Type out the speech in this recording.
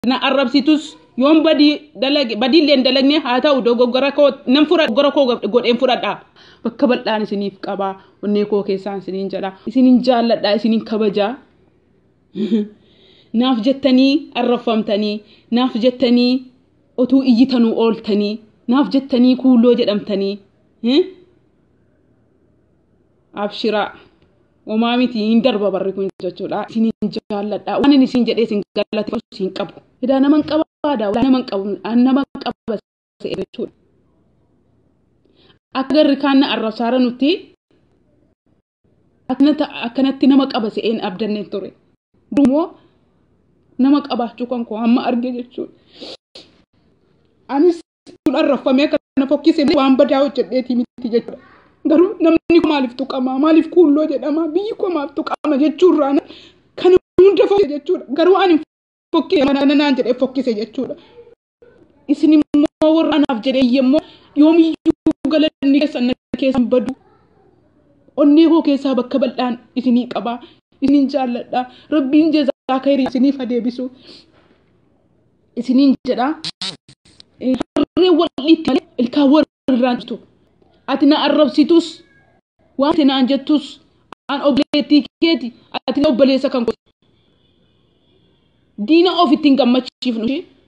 na arrabsitus yoon badii dalage badiillee hin dalagne haa ta'u dogoggora koo nan fura dogoggora koo godheen fudhadha bakka bal'aan isiniif qabaa onnee koo keessaan isiniin jedha isiniin jaalladha isiniin kabajaa naaf jettanii arrafamtanii naaf jettanii otuu iyyitanuu ooltanii naaf jettanii kuulloo jedhamtanii abshiraa homaa miti hin darba barri kun jechuudha isiniin jaalladha waan inni isin jedhee isin galateeffatu isin qabu edaa naman qabaadha naman qabu naman qaba jechuudha akka garri kaanna arrabsaara nuti akkanatti nama qaba se'een abdanne ture dumoo nama qabaachuu kan koo amma arge jechuudha anis kun arrafamee kana fokkise waan badaa hojjedheetii miti jechuudha garuu namni maaliif tuqama maaliif kuulloo jedhama biyyi koo maaliif tuqama jechuurraa kan hunda fokkise jechuudha garuu ani fokkise mana naan jedhee fokkise jechuudha isin immoo warra anaaf jedhee yemmoo yoomiyyuu galanni keessan na keessan badu onnee koo keessaa bakka bal'aan isinii qabaa isiniin jaalladha rabbiin jezaa kayrii isiniif adeebisu isiniin jedha harree wal'iitti malee ilkaan warrirraan jirtu ati na arrabsitus waan ati naan jettus an obboleettii keeti ati na obboleessa kan diina of ittiin gammachiifnu